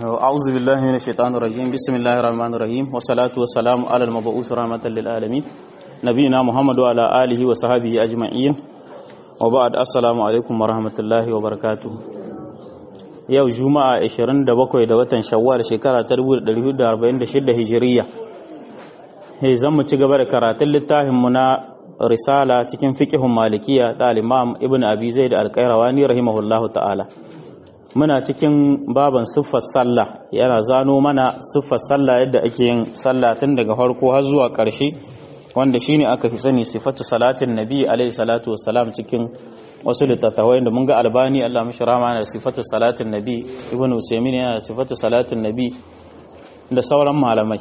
أعوذ بالله من الشيطان الرجيم بسم الله الرحمن الرحيم والصلاة والسلام على المبعوث رحمة للعالمين نبينا محمد وعلى آله وصحبه أجمعين وبعد السلام عليكم ورحمة الله وبركاته yau juma'a 27 da watan shawwal shekara ta 1446 hijiriya he zan mu ci gaba da karatun littafin mu na risala cikin fiqhun malikiya da al-imam ibn abi zaid al-qayrawani rahimahullahu ta'ala muna cikin baban siffar sallah yana zano mana siffar sallah yadda ake yin sallah tun daga farko har zuwa ƙarshe wanda shine aka fi sani sifatu salatin nabi alaihi salatu wassalam cikin wasu littattafai da mun ga albani Allah mishi rama yana da sifatu salatin nabi ibnu usaymin yana da sifatu salatin nabi da sauran malamai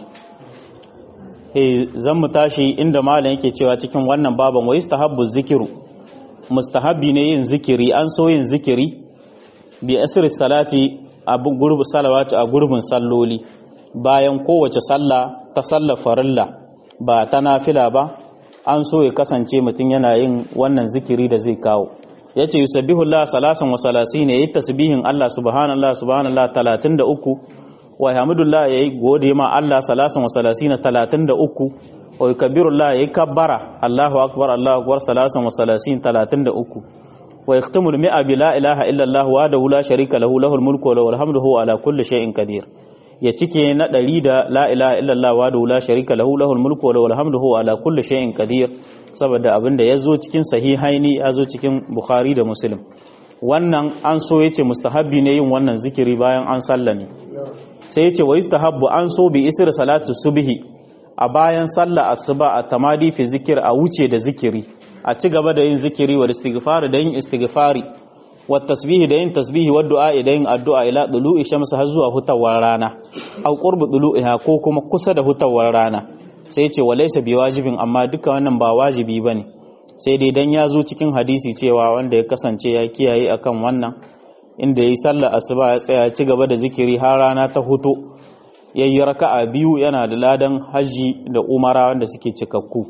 eh zan mu tashi inda malam yake cewa cikin wannan baban wa istahabbu zikiru mustahabbi ne yin zikiri an so yin zikiri bi asir salati a gurbu salawati a gurbin salloli bayan kowace sallah ta sallar farilla ba ta nafila ba an so ya kasance mutum yana yin wannan zikiri da zai kawo ya ce yusabbihu Allah salasan wa salasi ne yayi tasbihin Allah subhanallah subhanallah 33 wa hamdulillah yayi gode ma Allah salasan wa salasina 33 wa yukabbirullah yayi kabbara Allahu akbar Allahu akbar salasan wa salasin 33 wa yaktumul mi'a bi la ilaha illa Allah wa la sharika lahu lahul mulku wa lahul hamdu huwa ala kulli shay'in qadir ya cike na ɗari da la ilaha illallah wa da la sharika lahu lahul mulku wa lahul hamdu huwa ala kulli shay'in qadir saboda abin da yazo cikin sahihaini yazo cikin bukhari da muslim wannan an so yace mustahabbi ne yin wannan zikiri bayan an sallame sai yace wa yustahabbu an so bi isr salatu subhi a bayan sallah asuba a tamadi fi zikir a wuce da zikiri a ci gaba da yin zikiri wa istighfar da yin istighfari wa tasbihi da yin tasbihi wa du'a da yin addu'a ila dulu'i shamsu har zuwa hutawar rana au qurbu dulu'iha ko kuma kusa da hutawar rana sai ce wa laysa bi wajibin amma duka wannan ba wajibi bane sai dai dan ya zo cikin hadisi cewa wanda ya kasance ya kiyaye akan wannan inda yayi sallar asuba ya tsaya ci gaba da zikiri har rana ta huto yayi raka'a biyu yana da ladan haji da umara wanda suke cikakku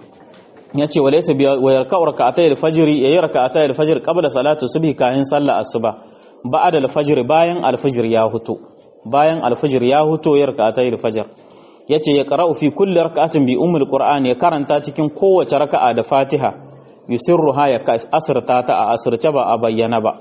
ya ce walaisa biya wa yarka'u raka'atay al-fajr yayi raka'atay al-fajr qabla salati subhi kayan sallah asuba ba'da al-fajr bayan al-fajr ya huto bayan al-fajr ya huto ya raka'atay al-fajr yace ya qara'u fi kulli raka'atin bi ummul qur'an ya karanta cikin kowace raka'a da fatiha yusirruha ya asrta ta a asirce ba a bayyana ba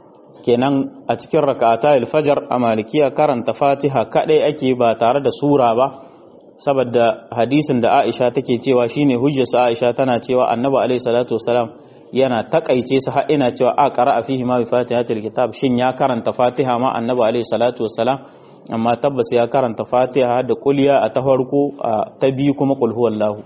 kenan a cikin raka'atay al-fajr a malikiya karanta fatiha kadai ake ba tare da sura ba saboda hadisin da Aisha take cewa shine hujjarsa Aisha tana cewa Annabi alaihi salatu wasalam yana takaice su har ina cewa a qara'a fihi ma bi fatihatil kitab shin ya karanta Fatiha ma Annabi alaihi salatu wasalam amma tabbas ya karanta Fatiha da kulliya a ta farko ta biyu kuma qul huwallahu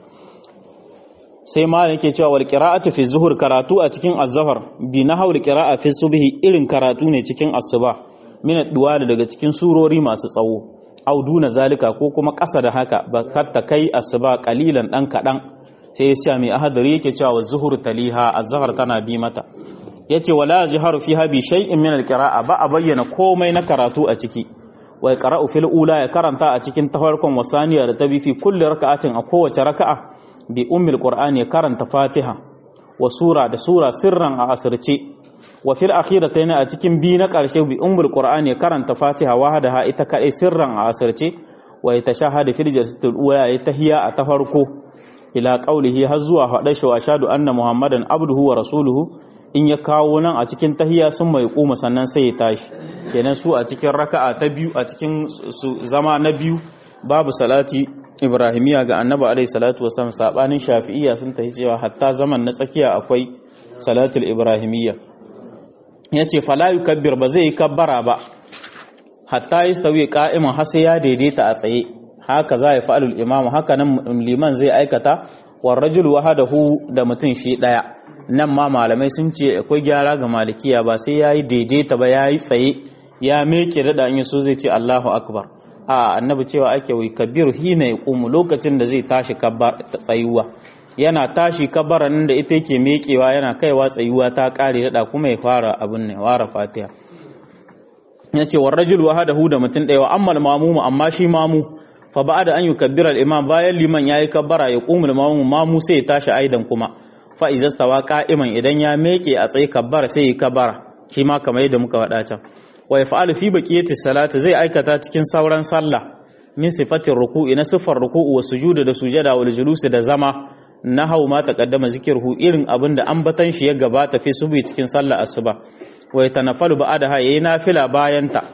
sai ma yake cewa wal qira'atu fi zuhur karatu a cikin az-zahar bi nahawul qira'a fi subhi irin karatu ne cikin asuba min ad daga cikin surori masu tsawo au duna zalika ko kuma ƙasa da haka ba ta kai asuba kalilan dan kadan sai ya mai ahadari yake cewa zuhur taliha az-zahar tana bi mata yace wala jharu fiha bi shay'in min al-qira'a ba a bayyana komai na karatu a ciki wa yaqra'u fil ula ya karanta a cikin tafarkon wasaniya da tabi fi kulli raka'atin a kowace raka'a bi ummil qur'ani ya karanta fatiha wa sura da sura sirran a asirce wa fil akhiratayn a cikin bi na karshe bi ummul qur'ani karanta fatiha wahadaha ita kadai sirran a asirce wa yatashahadu fil jalsatil ula ya tahiya a ta farko ila qaulihi har zuwa hada shi wa shadu anna muhammadan abduhu wa rasuluhu in ya kawo nan a cikin tahiya sun mai kuma sannan sai ya tashi kenan su a cikin raka'a ta biyu a cikin zama na biyu babu salati ibrahimiya ga annabi alaihi salatu wasallam sabanin shafi'iyya sun tahi cewa hatta zaman na tsakiya akwai salatul ibrahimiyya ya ce falayu kabbir ba zai yi kabbara ba hatta yi sauyi ka'iman har sai ya daidaita a tsaye haka za ya fa'alul imamu haka nan liman zai aikata war rajul wahadahu da mutum shi daya nan ma malamai sun ce akwai gyara ga malikiya ba sai yayi daidaita ba yayi tsaye ya meke da in so zai ce Allahu akbar a annabi cewa ake wai kabiru hina yaqumu lokacin da zai tashi kabbar tsayuwa yana tashi kabaran da ita yake mekewa yana kaiwa tsayuwa ta kare dada kuma ya fara abin ne wara fatiha yace war rajul wahadahu da mutun daya amma mamumu amma shi mamu fa ba'da an yukabbira al-imam bayan liman yayi kabbara ya qumul mamu mamu sai ya tashi aidan kuma fa izastawa qa'iman idan ya meke a tsaye kabbara sai ya kabbara shi ma kamar yadda muka faɗa can wa yaf'alu fi baqiyati salati zai aikata cikin sauran sallah min sifatin ruku'i na sifar ruku'u wa sujuda da sujada wal julusi da zama na hau ma taqaddama zikirhu irin abin da ambatan shi ya gabata fi subi cikin sallah asuba wa yatanaffalu ba'daha yayi nafila bayan ta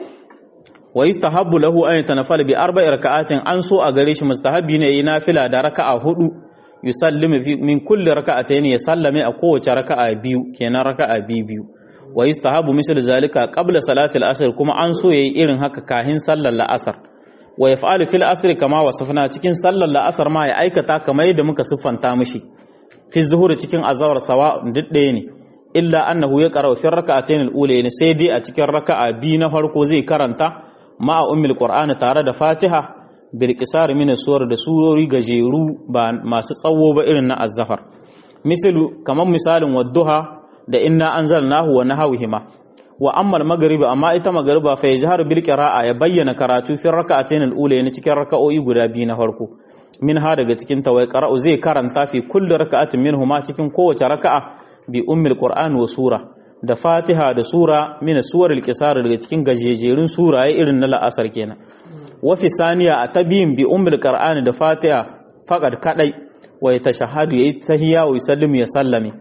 wa yustahabbu lahu an yatanafala bi arba'i raka'atin an so a gare shi mustahabbi ne yayi nafila da raka'a hudu yusallimu min kulli raka'atayn ya sallame a kowace raka'a biyu kenan raka'a biyu biyu wa yustahabbu misal zalika qabla salati al-asr kuma an so yayi irin haka kahin sallar la'asar wa yaf'alu fil asr kama wasafna cikin sallar la'asar ma ya aikata kamar yadda muka siffanta mishi fi zuhuri cikin azawar sawa duk ɗaya ne illa annahu ya qara'u fi raka'atayn al-ulayn sai dai a cikin raka'a biyu na farko zai karanta ma'a ummul qur'ani tare da fatiha bil qisar min suwar da surori gajeru ba masu tsawo ba irin na azzafar misalu kamar misalin wadduha da inna anzalnahu wa nahawihima wa amma al amma ita magriba fa yajharu bil qira'a ya bayyana karatu fi rak'atayn al-ula ne cikin raka'o'i guda biyu na farko min ha daga cikin tawai qara'u zai karanta fi kulli raka'atin minhuma cikin kowace raka'a bi ummul qur'ani wa sura da fatiha da sura mina suwar alkisar daga cikin gajejerun suraye irin na la'asar kenan wafi saniya a tabiyin bi ummul qur'ani da fatiha faqad kadai wa yatashahhadu yayi tahiyya wa yusallimu ya sallame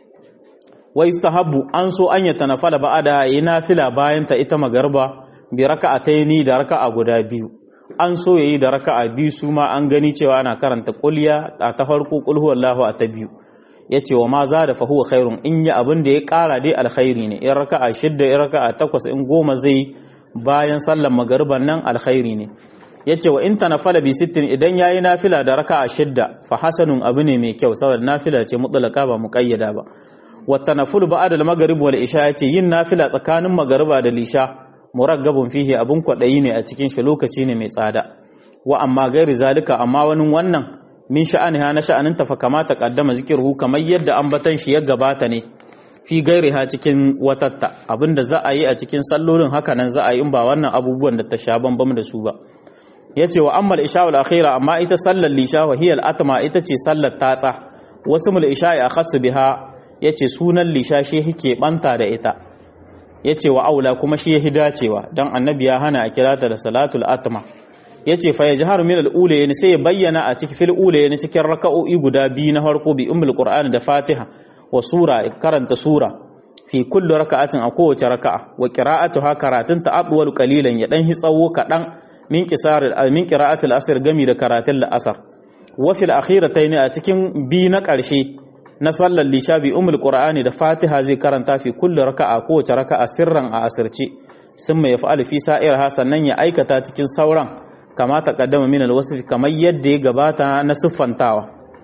wa yustahabbu an so an yatanafala ba'ada yayi nafila bayan ta ita magarba bi raka'ataini da raka'a guda biyu an so yayi da raka'a biyu su ma an gani cewa ana karanta kulliya a ta farko qul huwallahu a ta biyu ya ce wa ma za da fahuwa khairun in yi abin da ya kara dai alkhairi ne in raka'a shidda in raka'a takwas in goma zai bayan sallan magariban nan alkhairi ne ya ce wa in ta nafala bi sittin idan ya yi nafila da raka'a shidda fa hasanun abu ne mai kyau saboda nafila ce mutlaka ba muƙayyada ba wa tanaful ba'da al-maghrib wal isha ya ce yin nafila tsakanin magariba da lisha muraggabun fihi abun kwaɗayi ne a cikin shi lokaci ne mai tsada wa amma gairi zalika amma wani wannan min sha'aniha na sha'aninta fa kamata kaddama zikirhu kamar yadda ambatan shi ya gabata ne fi gairiha cikin watatta abinda za a yi a cikin sallolin haka nan za a yi in ba wannan abubuwan da ta sha bambam da su ba yace wa ammal isha wal akhira amma ita sallar lisha wa hiya al atma ita ce sallar tatsa wasu mul isha ya khassu biha yace sunan lisha shi yake banta da ita yace wa aula kuma shi ya dacewa dan annabi ya hana a kirata da salatul atma yace fa yajharu min al-ulayn sai ya bayyana a cikin fil ulayn cikin raka'o'i guda biyu na farko bi ummul qur'ani da fatiha wa sura karanta sura fi kulli raka'atin a kowace raka'a wa qira'atuha karatun ta adwal qalilan ya dan hitsawo kadan min qisar min qira'atil asr gami da karatun al-asr wa fil akhiratayn a cikin bi na karshe na sallar lisha bi ummul qur'ani da fatiha zai karanta fi kulli raka'a kowace raka'a sirran a asirce sun mai fa'al fi sa'irha sannan ya aikata cikin sauran kama ta kaddama min alwasf kamar yadda ya gabata na siffantawa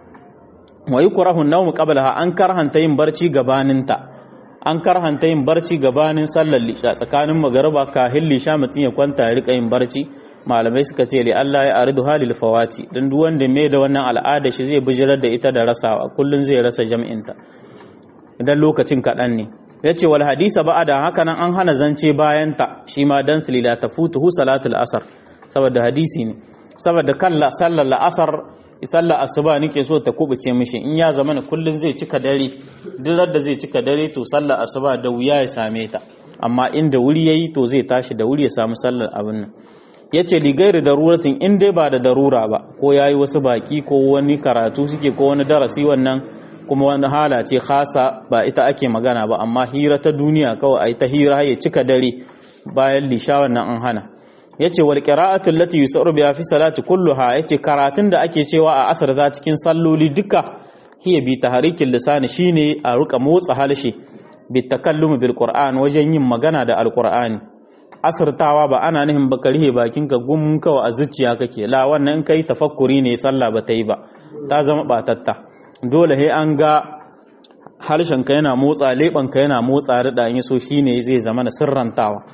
wa yukrahu an-nawm qablaha an karhanta yin barci gabaninta an karhanta yin barci gabanin sallar lisha tsakanin magariba kahin lisha mutum ya kwanta ya rika yin barci malamai suka ce li Allah ya aridu halil fawati dan duk wanda mai da wannan al'ada shi zai bijirar da ita da rasawa kullun zai rasa jam'inta idan lokacin kaɗan ne yace wal hadisa ba'da haka nan an hana zance bayan ta shi ma dan salila tafutuhu salatul asr saboda hadisi ne saboda kalla sallar la'asar sallar asuba nake so ta kubuce mishi in ya zama kullun zai cika dare duk da zai cika dare to sallar asuba da wuya ya same ta amma inda wuri yayi to zai tashi da wuri ya samu sallar abin nan yace li gairi daruratin in dai ba da darura ba ko yayi wasu baki ko wani karatu suke ko wani darasi wannan kuma wani hala ce khasa ba ita ake magana ba amma hira ta duniya kawai ai ta hira ya cika dare bayan lisha wannan an hana yace wal qira'atu allati yusaru biha fi salati kulluha yace karatun da ake cewa a asar za cikin salloli duka hiya bi tahrikin lisani shine a ruka motsa halshe bi takallumi bil qur'an wajen yin magana da alqur'ani asirtawa ba ana nihin ba karihe bakin ka gum kawai a zuciya kake la wannan in kai tafakkuri ne sallah ba ta yi ba ta zama batatta dole he an ga harshen ka yana motsa leban ka yana motsa rida in so shine zai zama na sirrantawa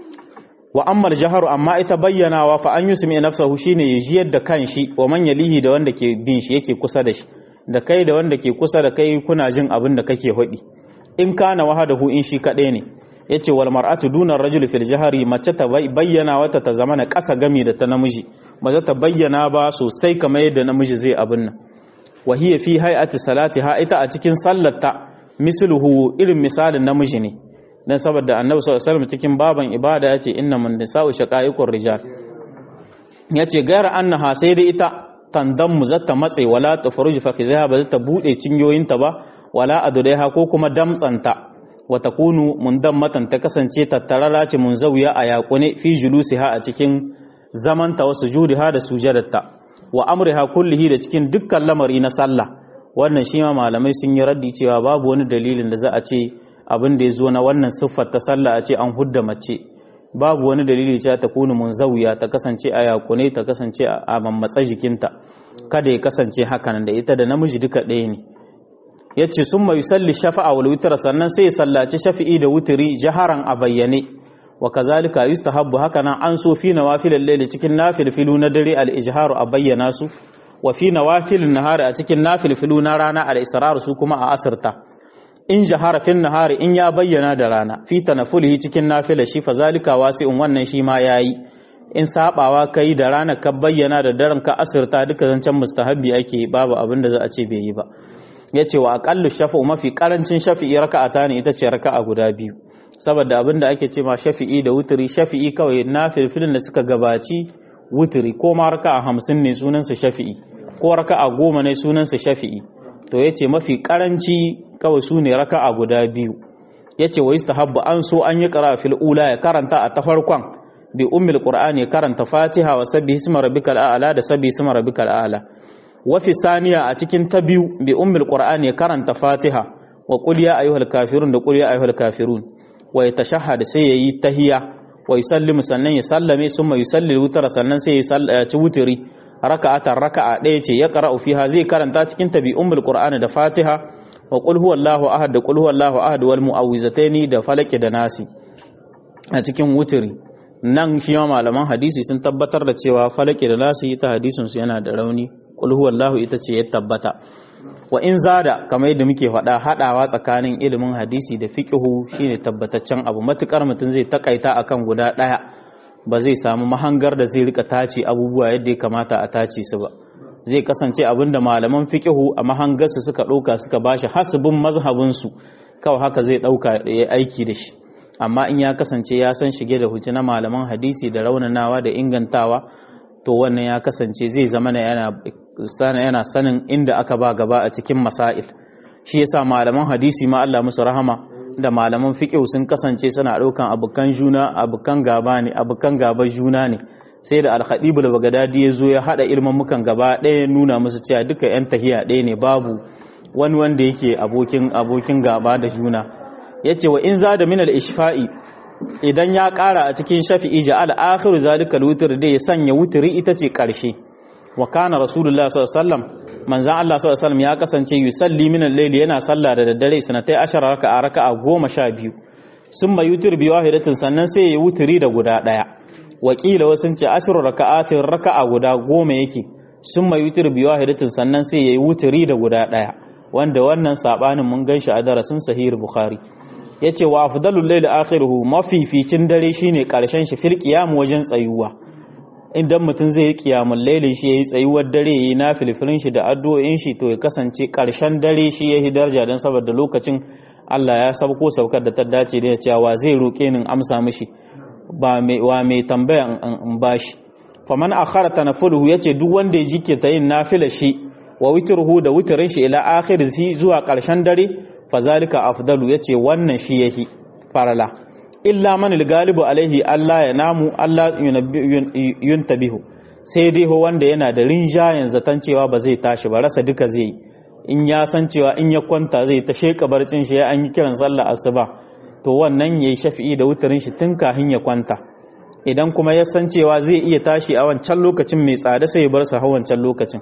wa amma jaharu amma ita bayyanawa fa an yusmi nafsahu shine ya jiyar da kanshi wa man yalihi da wanda ke bin shi yake kusa da shi da kai da wanda ke kusa da kai kuna jin abin da kake hudi in kana wahadahu in shi kadai ne yace wal mar'atu duna rajul fil jahri mace ta bayyana wata ta zama na kasa gami da ta namiji ba za ta bayyana ba sosai kamar yadda namiji zai abin nan wa hiya fi hay'ati salatiha ita a cikin sallarta misluhu irin misalin namiji ne dan saboda annabi sallallahu alaihi wasallam cikin baban ibada yace inna mun nisa'u shaqaiqur rijal yace gaira annaha sai dai ita tandan mu zata matse wala tafruj fa khizaha ba zata bude cinyoyinta ba wala adudaiha ko kuma damtsanta wa takunu mundammatan ta kasance tattarara ce munzawiya a yakune fi julusiha a cikin zamanta wa sujudiha da sujadarta wa amriha kullihi da cikin dukkan lamari na sallah wannan shi ma malamai sun yi raddi cewa babu wani dalilin da za a ce abin da ya zo na wannan siffar ta sallah a ce an hudda mace babu wani dalili cewa ta kunu munzawiya ta kasance a yakune ta kasance a mammatsa jikinta kada ya kasance hakanan da ita da namiji duka ɗaya ne yace sun mai salli shafa'a wal witr sannan sai ya sallaci shafi'i da wutiri jaharan a bayyane wa kazalika yustahabbu hakanan an so fi nawafilal layli cikin nafilfilu na dare al ijharu a bayyana su wa fi nawafilin nahari a cikin nafilfilu na rana al israr su kuma a asirta in jahara fin nahari in ya bayyana da rana fi tanafulihi cikin nafila shi fa zalika wasi'un wannan shi ma yayi in sabawa kai da rana ka bayyana da daren ka asirta duka zancen mustahabbi ake babu abin da za a ce bai yi ba yace wa aqallu shafa'u mafi karancin shafi'i raka'ata ne ita ce raka'a guda biyu saboda abin da ake ce ma shafi'i da wuturi shafi'i kawai na filfilin da suka gabaci wuturi ko ma raka'a hamsin ne sunansa shafi'i ko raka'a goma ne sunansa shafi'i to yace mafi karanci kawai su ne raka'a guda biyu yace wa istahabbu an so an yi qira'a fil ula ya karanta a ta farkon bi ummil qur'ani ya karanta fatiha wa sabbihi isma rabbikal a'la da sabbihi isma rabbikal a'la wa fi saniya a cikin ta biyu bi ummil qur'ani ya karanta fatiha wa qul ya ayyuhal kafirun da qul ya ayyuhal kafirun wa yatashahhad sai yayi tahiyya wa yusallimu sannan ya sallame summa yusalli wutar sannan sai ya ci wutiri raka'atan raka'a ɗaya ce ya qara'u fiha zai karanta cikin ta bi ummil qur'ani da fatiha wa qul huwallahu ahad da qul huwallahu ahad wal mu'awwizataini da falaki da nasi a cikin wutiri nan shi ma malaman hadisi sun tabbatar da cewa falaki da nasi ita hadisin su yana da rauni qul huwallahu ita ce ya tabbata wa in zada kamar yadda muke faɗa haɗawa tsakanin ilimin hadisi da fiqhu shine tabbataccen abu matukar mutum zai takaita akan guda ɗaya ba zai samu mahangar da zai rika tace abubuwa yadda ya kamata a tace su ba zai kasance abinda malaman fiqhu a mahangarsu suka ɗauka suka bashi hasibin mazhabinsu kawai haka zai ɗauka ya aiki da shi amma in ya kasance ya san shige da hujja na malaman hadisi da raunanawa da ingantawa to wannan ya kasance zai zama yana yana sanin inda aka ba gaba a cikin masail shi yasa malaman hadisi ma Allah musu rahama da malaman fiqh sun kasance suna ɗaukan abukan juna abukan gaba ne abukan gaba juna ne sai da al-khatib al-baghdadi ya zo ya hada ilmin mukan gaba ɗaya nuna musu cewa duka yan tahiya ɗaya ne babu wani wanda yake abokin abokin gaba da juna yace wa in zada min al-ishfa'i idan ya ƙara a cikin shafi'i ja'al akhiru zalika al-witr da ya sanya wutri ita ce ƙarshe wa kana rasulullah sallallahu alaihi wasallam manzon Allah sallallahu alaihi wasallam ya kasance yusalli min al-layli yana sallah da daddare sanatai ashara raka'a raka'a goma sha biyu summa yutir bi wahidatin sannan sai ya wutri da guda daya wakila wasun ce ashru raka'atin raka'a guda goma yake summa yutir bi wahidatin sannan sai ya wutri da guda daya wanda wannan sabanin mun ganshi a darasin sahih bukhari yace wa afdalul layli akhiruhu mafificin dare shine karshen shi fil qiyam wajen tsayuwa idan mutum zai yi kiyamun lailin shi ya yi tsayuwar dare ya yi na filfilin shi da addu'o'in shi to ya kasance ƙarshen dare shi ya yi darja don saboda lokacin Allah ya sabko saukar da ta dace da cewa zai roƙe ni amsa mishi ba wa mai tambaya in bashi faman akhara tanaffuhu yace duk wanda ya jike ta yin nafila shi wa witruhu da witrin shi ila akhir zuwa ƙarshen dare fazalika afdalu yace wannan shi yahi farala illa man galibu alaihi Allah ya namu Allah yuntabihu sai dai ho wanda yana da rinjayen zaton cewa ba zai tashi ba rasa duka zai in ya san cewa in ya kwanta zai ta sheka barcin shi an yi kiran sallah asuba to wannan yayi shafi'i da wutarin shi tun kafin ya kwanta idan kuma ya san cewa zai iya tashi a wancan lokacin mai tsada sai ya bar su wancan lokacin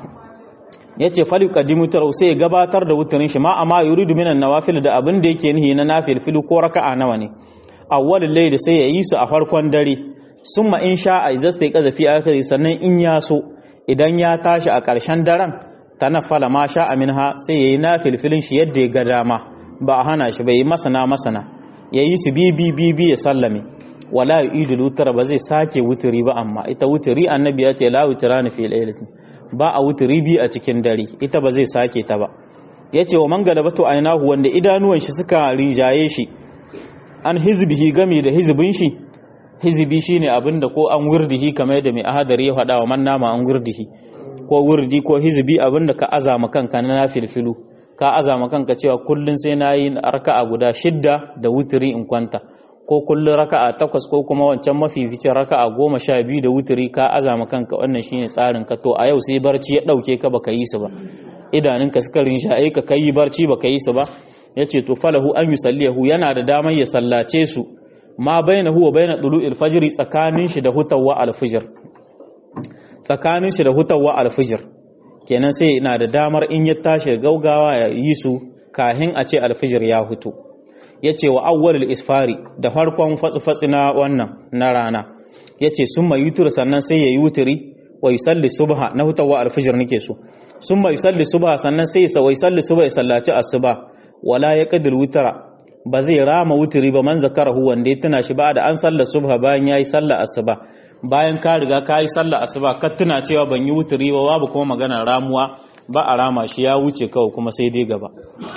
yace fali qadimu tarau sai ya gabatar da wutarin shi ma amma yuridu minan nawafil da abin da yake nihi na nafil filu ko raka'a nawa ne awwalin laili sai ya yi su a farkon dare summa in sha'a idza sai kaza fi akhiri sannan in ya so idan ya tashi a ƙarshen daren tanaffala ma sha'a minha sai yayi nafilfilin shi yadda ya ga dama ba a hana shi bai masana masana yayi su bi bi bi bi ya sallame wala yu'idu wutar ba zai sake wuturi ba amma ita wuturi annabi ya ce la wutrani fi lailatin ba a wuturi bi a cikin dare ita ba zai sake ta ba yace wa man galabatu ainahu wanda idanuwan shi suka rinjaye shi an hizbihi gami da hizbin shi hizbi shine abinda ko an wirdihi kamar da mai ahadari ya faɗa wa man nama an wirdihi ko wirdi ko hizbi abinda ka azama kanka na nafilfilu ka azama kanka cewa kullun sai nayi raka'a guda shidda da wutiri in kwanta ko kullun raka'a takwas ko kuma wancan mafificin raka'a goma sha biyu da wutiri ka azama kanka wannan shine tsarin ka to a yau sai barci ya dauke ka baka yi su ba idanunka suka rinsha ai ka kai barci baka yi su ba yace to falahu an yusallihu yana da damar ya sallace su ma bainahu wa baina tulu'il fajr tsakanin shi da hutawa al-fajr tsakanin shi da hutawa al-fajr kenan sai ina da damar in ya tashi gaugawa ya yi su kahin a ce al-fajr ya hutu yace wa awwalul isfari da farkon fatsi na wannan na rana yace summa yutur sannan sai ya yutiri wa yusalli subha na hutawa al-fajr nake so summa yusalli subha sannan sai ya yusalli subha ya sallaci asuba wala yaqdil witra ba zai rama wutiri ba man zakarahu wanda ya tuna shi ba da an sallar subha bayan yayi sallar asuba bayan ka riga ka yi sallar asuba ka tuna cewa ban yi wutiri ba babu kuma magana ramuwa ba a rama shi ya wuce kawai kuma sai dai gaba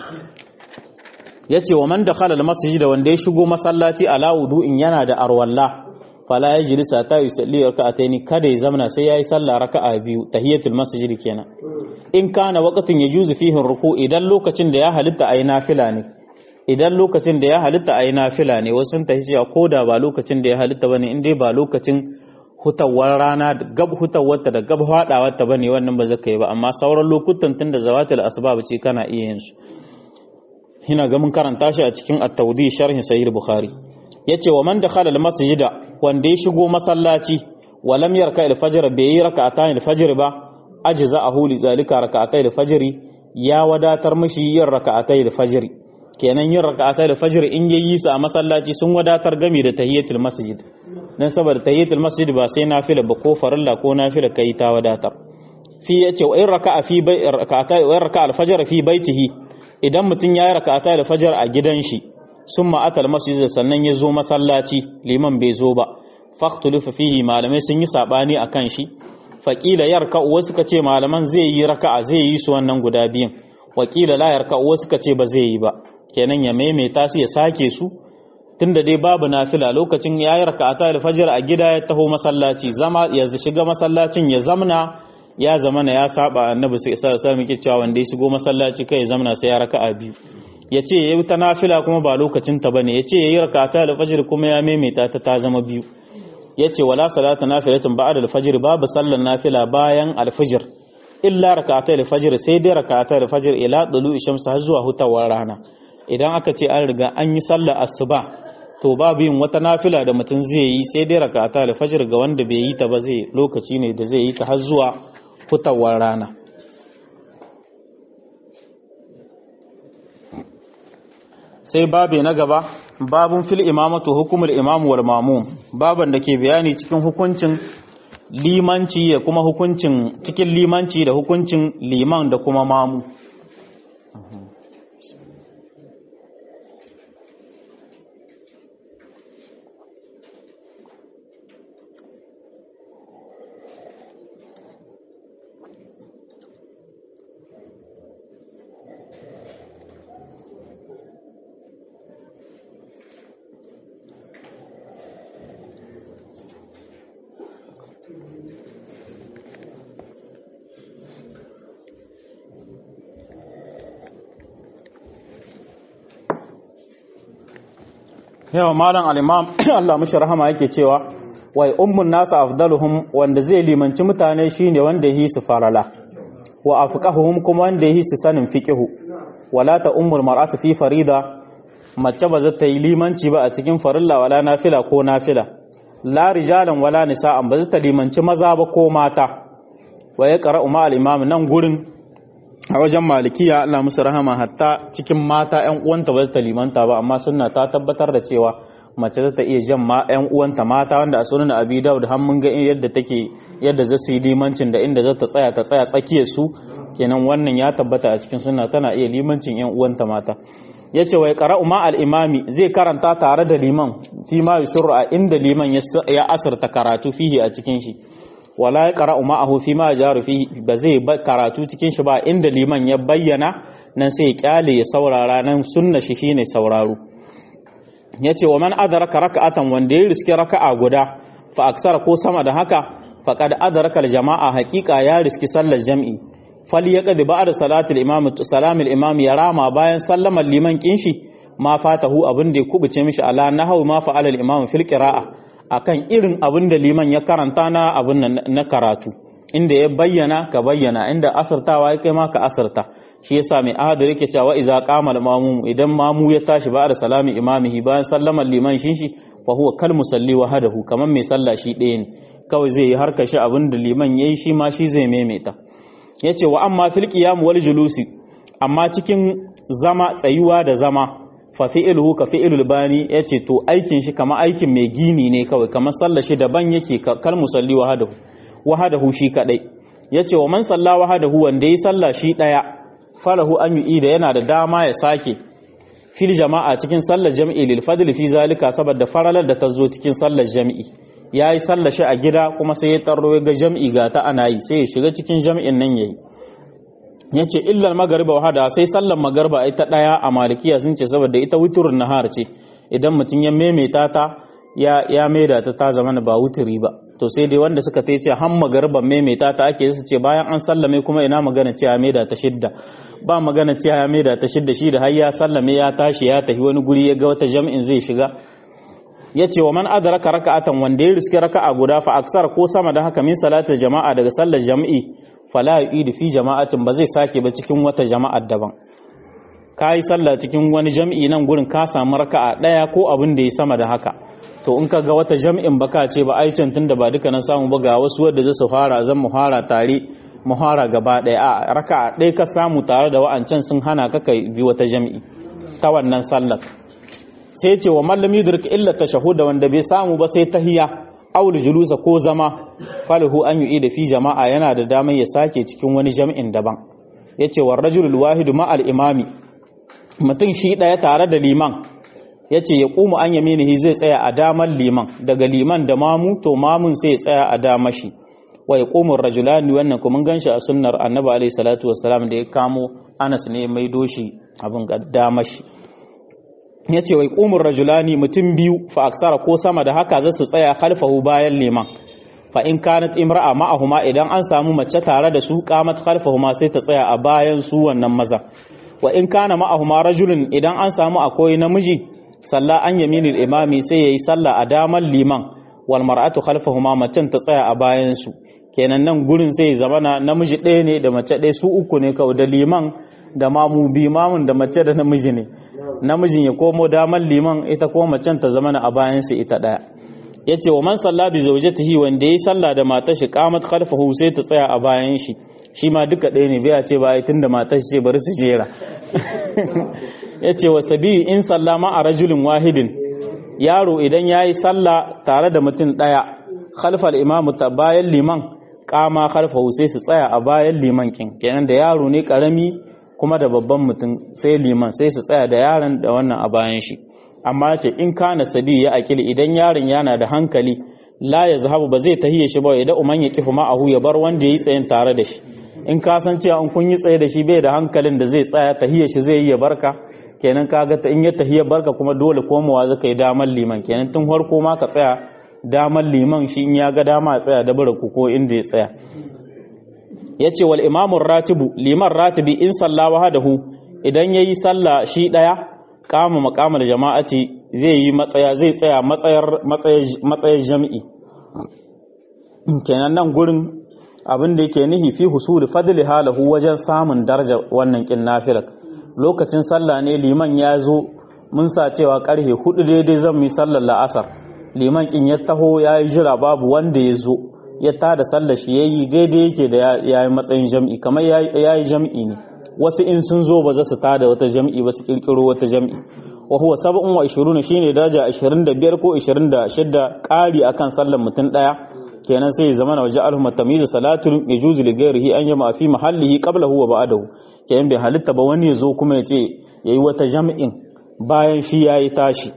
yace wa man dakhala al-masjid wanda ya shigo masallaci ala wudu'in yana da arwalla fala yajlisa ta yusalli rak'ataini kada ya zamana sai yayi sallah raka'a biyu tahiyatul masjid kenan in kana waqtin yajuzu fihi ruku idan lokacin da ya halitta ayi nafila ne idan lokacin da ya halitta a yi nafila ne wasu sun tafi cewa ko da ba lokacin da ya halitta ba ne in dai ba lokacin hutawar rana gab hutawarta da gab haɗawarta ba ne wannan ba zaka yi ba amma sauran lokutan tun da zawatul asbab ce kana iya yin su ina ga mun karanta shi a cikin at-tawdi sharhin sahih bukhari yace wa man dakhala al-masjida wanda ya shigo masallaci wa lam yarka al-fajr bai yi raka'atan al-fajr ba ajza'ahu li zalika raka'atay al-fajr ya wadatar mishi yin raka'atay al-fajr kenan yin raka'ata da fajr in yayi su a masallaci sun wadatar gami da tahiyatul masjid dan saboda tahiyatul masjid ba sai nafila ba ko farilla ko nafila kai ta wadatar fi yace wa in raka'a fi bai raka'ata wa in raka'a al-fajr fi baitihi idan mutun yayi raka'ata da fajr a gidan shi summa atal masjid sannan ya zo masallaci liman bai zo ba faqtulufa fihi malamai sun yi sabani akan shi faqila yarka'u wasu kace malaman zai yi raka'a zai yi su wannan guda biyun wakila la yarka'u wasu kace ba zai yi ba kenan ya maimaita su ya sake su tunda dai babu nafila lokacin ya yi raka'ata alfajir a gida ya taho masallaci zama ya shiga masallacin ya zamna ya zamana ya saba annabi sai sa sa muke cewa wanda ya shigo masallaci kai ya zamna sai ya raka'a biyu ya ce ya yi ta nafila kuma ba lokacin ta bane ya ce ya yi raka'ata alfajir kuma ya maimaita ta ta zama biyu ya ce wala salata nafilatin ba'da alfajir babu sallar nafila bayan alfajir illa raka'ata alfajir sai dai raka'ata alfajir ila dulu shamsu har zuwa hutawar rana idan aka ce an riga an yi sallar asuba to babu yin wata nafila da mutum zai yi sai dai rakata da fajr ga wanda bai yi ta ba zai lokaci ne da zai yi ta har zuwa fitowar rana sai babe na gaba babun fil imamatu hukumul imamu wal mamum baban da ke bayani cikin hukuncin limanci da kuma hukuncin cikin limanci da hukuncin liman da kuma mamu yawa malam al-imam Allah mushi rahama yake cewa wai ummun nasu afdaluhum wanda zai limanci mutane shine wanda yi su farala wa afqahuhum kuma wanda yi su sanin fiqhu wala ta ummul mar'atu fi farida mace ba za ta yi limanci ba a cikin farilla wala nafila ko nafila la rijalan wala nisa'an ba za ta limanci maza ba ko mata wa ya qara'u ma al-imam nan gurin a wajen malikiya Allah musu rahama hatta cikin mata ƴan uwanta ba ta limanta ba amma sunna ta tabbatar da cewa mace ta iya jan ma ƴan uwanta mata wanda a sunan Abi Dawud har mun ga yadda take yadda za su yi limancin da inda za ta tsaya ta tsaya tsakiyar su kenan wannan ya tabbata a cikin sunna tana iya limancin ƴan uwanta mata yace wai qara'u ma al-imami zai karanta tare da liman fi ma yusru a inda liman ya asarta karatu fihi a cikin shi wala ya qara'u ma'ahu fi ma jaru fi ba zai karatu cikin shi ba inda liman ya bayyana nan sai ya kyale ya saurara nan sunna shi shine sauraro yace wa man adraka raka'atan wanda ya riski raka'a guda fa aksara ko sama da haka faqad adraka al-jama'a haqiqa ya riski sallar jam'i fal yaqdi ba'da salatil imam salamil imam ya rama bayan sallamar liman kinshi ma fatahu abin da ya kubuce mishi ala nahawu ma fa'ala al-imam fil qira'a akan irin abin da liman ya karanta na abin na karatu inda ya bayyana ka bayyana inda asartawa ya kai ma ka asarta shi yasa mai ahadu yake cewa iza qama al-mamum idan mamu ya tashi ba da salami imamihi bayan sallamar liman shin shi fa huwa kal musalli wahdahu kaman mai sallah shi ɗaya ne kawai zai yi harka shi abin da liman yayi shi ma shi zai maimaita yace wa amma fil qiyam wal julusi amma cikin zama tsayuwa da zama fa fi'luhu ka fi'lul bani yace to aikin shi kama aikin mai gini ne kawai kamar sallar shi daban yake kal musalli wahdahu wahadahu shi kadai yace wa man salla wahadahu wanda yi salla shi daya falahu an yi da yana da dama ya sake fil jama'a cikin sallar jami'i lil fadl fi zalika saboda faralar da ta zo cikin sallar jami'i yayi sallar shi a gida kuma sai ya tarro ga jami'i ga ta ana yi sai ya shiga cikin jami'in nan yayi yace illa magariba wahada sai sallar magariba ita daya a malikiya sun ce saboda ita witrun nahar ce idan mutum ya maimaita ta ya ya maida ta ta zama ba wuturi ba to sai dai wanda suka ta ce han magarban maimaita ta ake su ce bayan an sallame kuma ina magana cewa maida ta shidda ba magana cewa ya maida ta shidda shi da har ya sallame ya tashi ya tafi wani guri ya ga wata jami'in zai shiga ya ce wa man adraka raka'atan wanda ya riski raka'a guda fa aksar ko sama da haka min salatar jama'a daga sallar jami'i fala yu'idu fi jama'atin ba zai sake ba cikin wata jama'ar daban ka yi sallah cikin wani jami'i nan gurin ka samu raka'a daya ko abin da ya sama da haka to in ka ga wata jam'in baka ce ba ai tun da ba duka na samu ba ga wasu wadda za su fara zan mu fara tare mu fara gaba ɗaya a raka ɗaya ka samu tare da wa'ancan sun hana ka kai bi wata jam'i ta wannan sallar sai ce wa mallam yudrik illa tashahuda wanda bai samu ba sai tahiya aul julusa ko zama falahu an yi da fi jama'a yana da damar ya sake cikin wani jam'in daban yace wa rajulul wahidu ma al imami mutum shi ɗaya tare da liman ya ce ya ƙumu an yaminihi zai tsaya a damar liman daga liman da mamu to mamun sai ya tsaya a damar shi wa ya ƙumun rajulani wannan kuma gan shi a sunnar annabi alaihi salatu wassalam da ya kamo anas ne mai doshi abin ga damar shi ya ce wa ya ƙumun rajulani mutum biyu fa aksara ko sama da haka za su tsaya khalfahu bayan liman fa in kanat imra'a ma'ahuma idan an samu mace tare da su qamat khalfahuma sai ta tsaya a bayan su wannan maza wa in kana ma'ahuma rajulun idan an samu akwai namiji salla an yaminil imami sai yayi sallah a daman liman wal mar'atu khalfahuma macen ta tsaya a bayan su kenan nan gurin sai zamana namiji ɗaya ne da mace ɗaya su uku ne kawai da liman da mamu bi mamun da mace da namiji ne namijin ya komo daman liman ita ko macen ta zamana a bayan su ita ɗaya yace wa man salla bi zawjatihi wanda yayi sallah da matar shi qamat khalfahu sai ta tsaya a bayan shi shi ma duka ɗaya ne bai ce ba ai tunda matar shi ce bari su jera ya ce wa sabiyu in sallama a rajulin wahidin yaro idan ya yi sallah tare da mutum ɗaya khalfal imamu ta bayan liman kama khalfahu sai su tsaya a bayan liman kin kenan da yaro ne karami kuma da babban mutum sai liman sai su tsaya da yaron da wannan a bayan shi amma ce in kana sabi ya akili idan yaron yana da hankali la ya zahabu ba zai tahiye shi ba idan umman ya kifu ma'ahu ya bar wanda ya yi tsayin tare da shi in ka san cewa in kun yi tsaye da shi bai da hankalin da zai tsaya tahiye shi zai yi ya barka kenan kaga ta in ya tahiya barka kuma dole komawa zaka yi damar liman kenan tun farko ma ka tsaya damar liman shi in ya ga dama tsaya da bara ko inda ya tsaya yace wal imamu ratibu liman ratibi in salla wahdahu idan yayi sallah shi daya kama maqamal jama'ati zai yi matsaya zai tsaya matsayar matsayar jami'i kenan nan gurin abin da yake nihi fi husuli fadli halahu wajen samun daraja wannan kin nafilat lokacin sallah ne liman ya zo mun sa cewa karfe hudu daidai zan yi sallar la'asar liman kin ya taho ya yi jira babu wanda ya zo ya tada sallar shi ya yi daidai yake da ya yi matsayin jam'i kamar ya yi jam'i ne wasu in sun zo ba za su tada wata jam'i ba su kirkiro wata jam'i wa huwa sab'un wa ishirun shine daraja 25 ko 26 ƙari akan sallar mutum daya kenan sai ya zama na waje alhumma tamizu salatul yajuzu li ghairihi an yama fi mahallihi qablahu wa ba'dahu kenan bai halitta ba wani ya zo kuma ya ce yayi wata jam'in bayan shi yayi tashi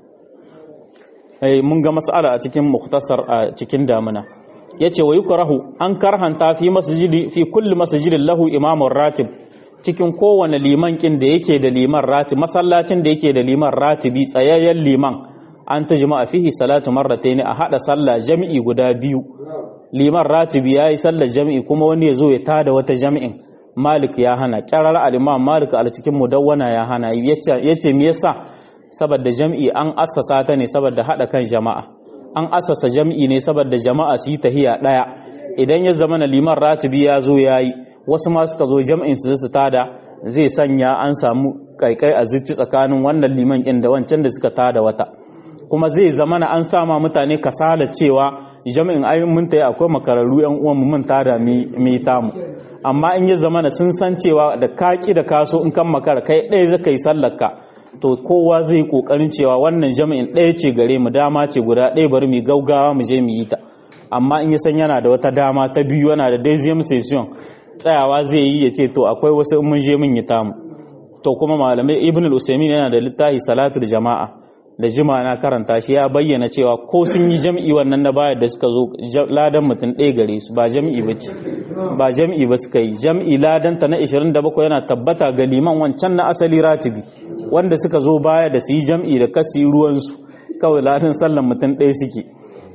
eh mun ga mas'ala a cikin mukhtasar a cikin damuna yace wa yukrahu an karhanta fi masjidi fi kulli masjidin lahu imamun ratib cikin kowane liman kin da yake da liman rati masallacin da yake da liman ratibi tsayayyen liman an ta jama'a fihi salatu marratayn a hada sallah jami'i guda biyu liman ratibi yayi sallar jami'i kuma wani ya zo ya tada wata jami'in malik ya hana kyarar al-imam malik al cikin mudawwana ya hana yace me yasa saboda jami'i an assasa ta ne saboda hada kan jama'a an assasa jami'i ne saboda jama'a su yi tahiya daya idan ya zama na liman ratibi ya zo yayi wasu ma suka zo jam'in su su tada zai sanya an samu kaikai a zuci tsakanin wannan liman kin da wancan da suka tada wata kuma zai zama na an sama mutane kasala cewa jami'in ayin mun tayi akwai makararru yan uwan mu mun tada mi tamu amma in ya zama na sun san cewa da kaki da kaso in kan makara kai ɗaya zaka yi sallarka to kowa zai yi kokarin cewa wannan jami'in ɗaya ce gare mu dama ce guda ɗaya bari mu gaugawa mu je mu yi ta amma in ya san yana da wata dama ta biyu yana da daisium session tsayawa zai yi ya ce to akwai wasu in mun je mun yi tamu to kuma malamai ibn al-usaymin yana da littafi salatul jama'a da jima na karanta shi ya bayyana cewa ko sun yi jam'i wannan na bayar da suka zo ladan mutum ɗaya gare su ba jam'i ba ce ba jam'i ba suka yi jam'i ladan ta na 27 yana tabbata ga liman wancan na asali ratibi wanda suka zo baya da su yi jam'i da kasu yi ruwansu kawai ladan sallan mutum ɗaya suke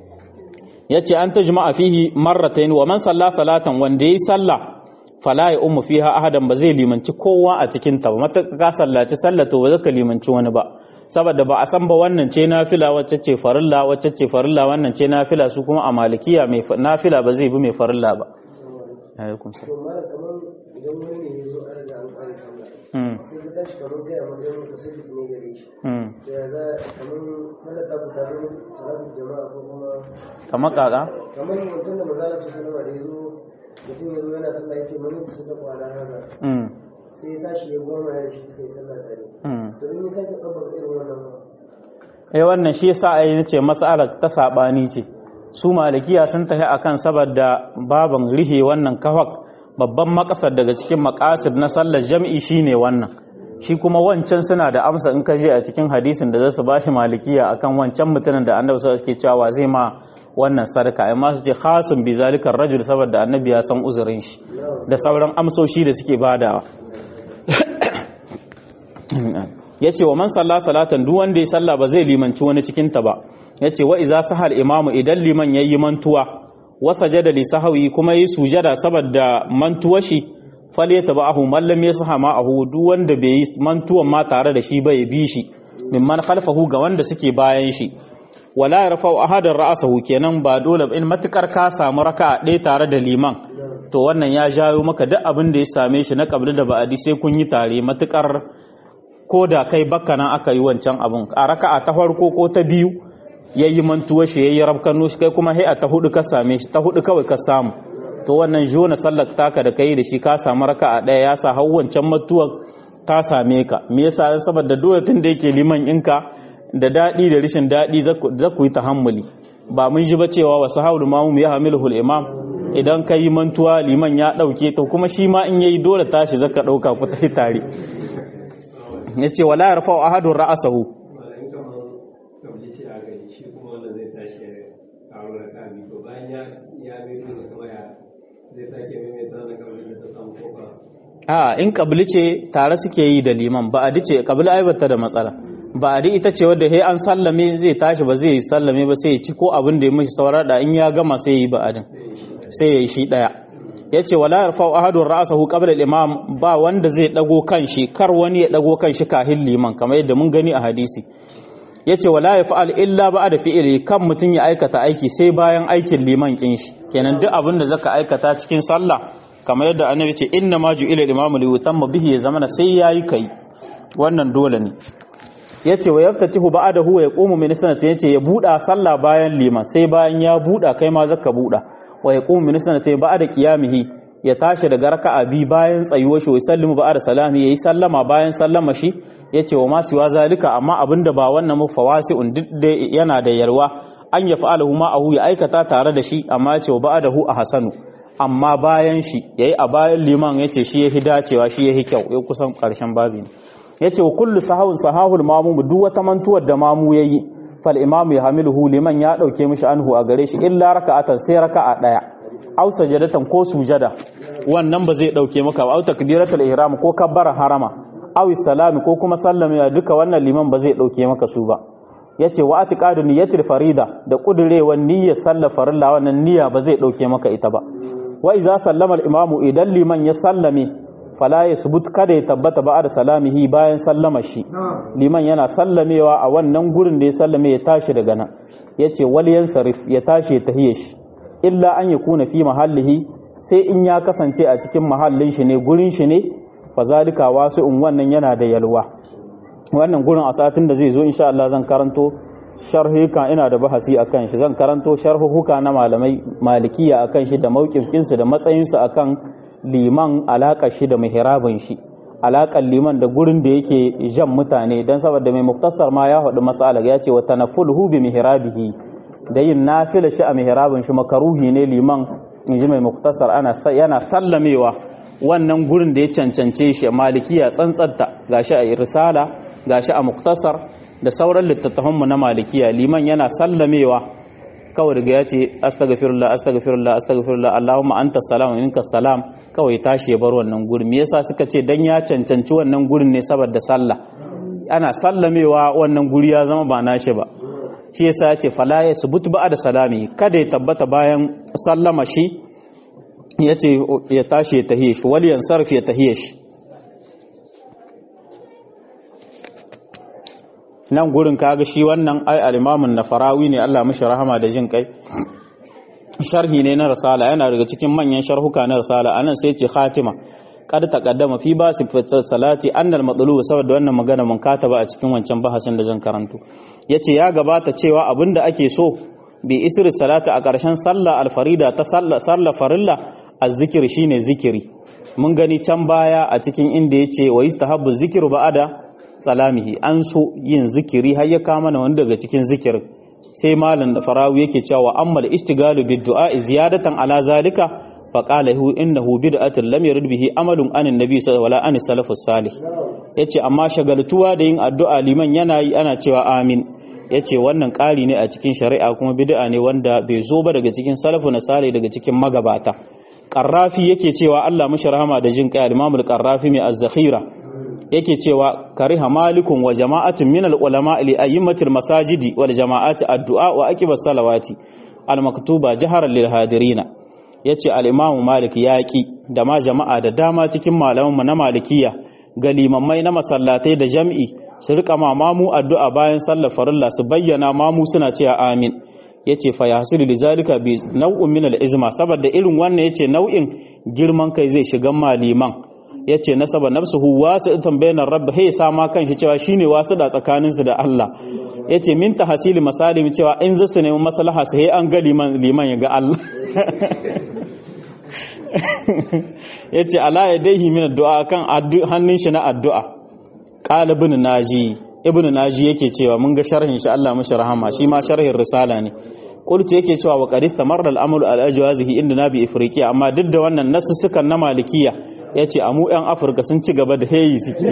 ya ce an ta jima'a fihi marratain wa man salla salatan wanda ya yi sallah fala ya umu fiha ahadan ba zai limanci kowa a cikin ta ba mata ka sallaci sallato ba zaka limanci wani ba saboda ba a san ba wannan ce nafila wacce ce farilla wacce ce farilla wannan ce nafila su kuma a malikiya mai nafila ba zai bi mai farilla ba alaikum salam idan wani ne ya zo an riga an kare sallah sai ka tashi kamar kai a matsayin mutasallif ne gare shi to ya za kamar sallar ta ku tare salatu jama'a ko kuma kamar kaka kamar mutum da manzala su sallama da ya zo mutum ya zo yana sallah ya ce mani su da kwana haka sai ya tashi ya goma ya shi suka yi sallah tare to in ya sake ɗabbaka irin wannan ba eh wannan shi yasa ai nace mas'alar ta sabani ce su malikiya sun tafi akan saboda baban rihe wannan kafak babban makasar daga cikin makasid na sallar jam'i shine wannan shi kuma wancan suna da amsa in ka je a cikin hadisin da zasu bashi malikiya akan wancan mutumin da annabi sallallahu alaihi wasallam cewa zai ma wannan sadaka amma su ce khasun bi zalika rajul saboda annabi ya san uzurin shi da sauran amsoshi da suke badawa yace wa man salla salatan duk wanda ya salla ba zai limanci wani cikin ta ba yace wa iza sahal imamu idan liman yayi mantuwa wa sajada li sahwi kuma yi sujada saboda mantuwa shi falyatabahu man lam yasha ma'ahu duk wanda bai yi mantuwan ma tare da shi ba ya bi shi mimman khalfahu ga wanda suke bayan shi wala yarfa'u ahadan ra'sahu kenan ba dole in matukar ka samu raka'a ɗaya tare da liman to wannan ya jawo maka duk abin da ya same shi na kabli da ba'adi sai kun yi tare matukar ko da kai bakka nan aka yi wancan abun a raka'a ta farko ko ta biyu yayi mantuwa shi yayi rabkanu shi kai kuma a ta hudu ka same shi ta hudu kawai ka samu to wannan jona sallar taka da kai da shi ka samu raka'a ɗaya ya sa har wancan mantuwar ta same ka me yasa saboda dole tun da yake liman inka da daɗi da rashin daɗi za ku yi tahammuli ba mun ji ba cewa wasu haulu mamu ya hamilu imam idan ka yi mantuwa liman ya ɗauke to kuma shi ma in yayi dole tashi zaka ɗauka ku ta tare ya ce wala yarfa wa ahadun ra'asahu a in kabili ce tare suke yi da liman ba a dice kabili aibata da matsala ba a ita ce wadda he an sallame zai tashi ba zai sallame ba sai ya ci ko abin da ya mishi saurar da in ya gama sai ya yi ba'adin sai ya yi shi daya ya ce wala yarfa ahadun ra'asahu qabla al-imam ba wanda zai dago kanshi kar wani ya dago kanshi kahin liman kamar yadda mun gani a hadisi ya ce wala yaf'al illa ba'da fi'li kan mutun ya aikata aiki sai bayan aikin liman kin shi kenan duk abin da zaka aikata cikin sallah kamar yadda annabi ce inna ma ju'ila al-imam li yutamma bihi ya zamana sai yayi kai wannan dole ne yace wa yaftatihu ba'dahu wa yaqumu min sanati yace ya buda sallah bayan liman sai bayan ya buda kai ma zaka buda wa yaqumu min sanati ba'da qiyamihi ya tashi daga raka'a bi bayan tsayuwar shi wa sallimu ba'da salami yayi sallama bayan sallama shi yace wa ma siwa zalika amma abinda ba wannan mufawasi'un duk da yana da yarwa an ya fa'alahu ma'ahu ya aikata tare da shi amma yace wa ba'dahu ahsanu amma bayan shi yayi a bayan liman yace shi yahi dacewa shi yahi kyau ya kusan karshen babi ya ce wa kullu sahawun sahahul mamu duk wata mantuwar da mamu ya yi fal imamu ya hamiluhu liman ya ɗauke mishi anhu a gare shi illa raka'atan sai raka'a ɗaya aw sajadatan ko sujada wannan ba zai dauke maka ba au takbiratul ihram ko kabbara harama aw salami ko kuma sallama duka wannan liman ba zai dauke maka su ba yace wa atiqadu niyyatil farida da kudurewan niyyar sallar farilla wannan niyya ba zai dauke maka ita ba wa iza sallama al-imamu idan liman ya sallame fala yasbut kada ya tabbata ba da salamihi bayan sallama shi liman yana sallamewa a wannan gurin da ya sallame ya tashi daga nan yace wal yansarif ya tashi ya tahiye shi illa an yakuna fi mahallihi sai in ya kasance a cikin mahallin shi ne gurin shi ne fa zalika wasu'un wannan yana da yalwa wannan gurin a satin da zai zo insha Allah zan karanto sharhuka ina da bahasi akan shi zan karanto sharhuka na malamai malikiya akan shi da mauƙifin da matsayin su akan liman alaka shi da mihrabin shi alakan liman da gurin da yake jan mutane dan saboda mai muktasar ma ya faɗi masala ya ce wa tanaffuhu bi mihrabihi da yin nafila shi a mihrabin shi makaruhi ne liman inji mai muktasar ana yana sallamewa wannan gurin da ya cancance shi malikiya tsantsatta gashi a risala gashi a muktasar da sauran littattafanmu na malikiya liman yana sallamewa kawai daga ya ce astaghfirullah astaghfirullah astaghfirullah allahumma anta salam minka salam kawai tashi ya bar wannan gurin me yasa suka ce dan ya cancanci wannan gurin ne saboda sallah ana sallamewa wannan guri ya zama ba nashi ba shi yasa ya ce fala ya subut ba da salami kada ya tabbata bayan sallama shi ya ce ya tashi ya tahiye shi wal yansarf ya tahiye shi nan gurin kaga shi wannan ai al-imamun nafarawi ne Allah mishi rahama da jin kai sharhi ne na risala yana daga cikin manyan sharhuka na risala anan sai ce khatima kad taqaddama fi ba sifatar salati annal matlubu saboda wannan magana mun kataba a cikin wancan bahasin da zan karanto yace ya gabata cewa abinda ake so bi isri salati a ƙarshen sallah alfarida ta sallah farilla azzikir shine zikiri mun gani can baya a cikin inda yace wa yustahabbu zikru ba'ada salamihi an so yin zikiri har ya kama na wani daga cikin zikirin sai malam da farawi yake cewa ammal istigalu bid du'a ziyadatan ala zalika fa qala hu innahu bid'atun lam yurid bihi amalun anin nabi sallallahu alaihi wasallam salafus salih yace amma shagaltuwa da yin addu'a liman yana yi ana cewa amin yace wannan ƙari ne a cikin shari'a kuma bid'a ne wanda bai zo ba daga cikin salafu na salih daga cikin magabata qarrafi yake cewa Allah mishi rahama da jin kai al-imam al-qarrafi mai az-zakhira yake cewa kariha malikun wa jama'atun min al-ulama li ayyimatil masajidi wal jama'ati addu'a wa aqibas salawati al-maktuba jaharan lil hadirina yace al-imam malik yaqi da ma jama'a da dama cikin malaman na malikiya ga limammai na masallatai da jam'i su rika mamu addu'a bayan sallar farilla su bayyana mamu suna cewa amin yace fa yahsulu lizalika bi naw'in min al-izma saboda irin wannan yace nau'in girman kai zai shiga maliman ya ce nasaba nafsuhu wasu itan bayanan rabba hey sama kan shi cewa shine wasu da tsakaninsu da Allah ya ce min tahasili masalim cewa in za su nemi maslaha su hey an ga liman liman ya ga Allah ya ce ala ya daihi min addu'a kan hannun shi na addu'a qala ibn naji ibn naji yake cewa mun ga sharhin shi Allah mashi rahama shi ma sharhin risala ne qultu yake cewa wa qad istamarra al-amru al-ajwazihi inda nabi ifriqiya amma duk da wannan nasu sukan na malikiya ya ce a mu 'yan afirka sun ci gaba da heyi suke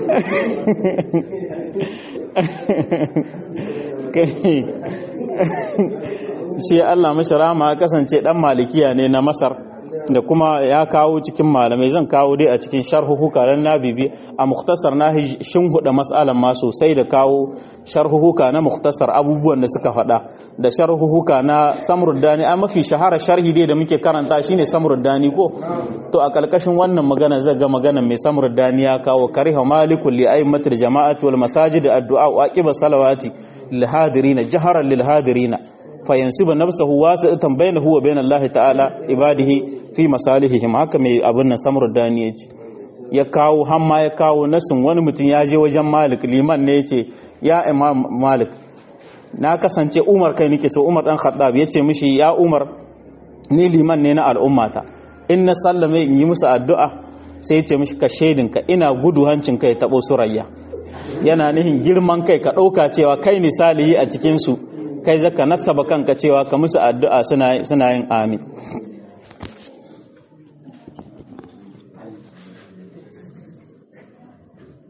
shi allah mashirama kasance dan malikiya ne na masar da kuma ya kawo cikin malamai zan kawo dai a cikin sharhuhuka ran na bibi a muktasar na shin huda matsalan ma sosai da kawo sharhuhuka na muktasar abubuwan da suka faɗa da sharhuhuka na samruddani a mafi shahara sharhi dai da muke karanta shine samruddani ko to a kalkashin wannan magana zai ga magana mai samruddani ya kawo kariha malikul li aimatul jama'ati wal masajid addu'a wa aqiba salawati lil hadirina jaharan lil hadirina fayansiba nafsahu wasi'atan bainahu wa bain Allah ta'ala ibadihi fi masalihihim haka mai abin nan samur dani yace ya kawo hamma ya kawo nasin wani mutum ya je wajen Malik liman ne yace ya Imam Malik na kasance Umar kai nake so Umar dan Khattab yace mishi ya Umar ni liman ne na al'ummata in na sallame in yi musu addu'a sai yace mishi ka shaidinka ina gudu hancin kai tabo surayya yana nihin girman kai ka ɗauka cewa kai ne salihi a cikinsu kai zaka nasaba kanka cewa ka musu addu'a suna yin amin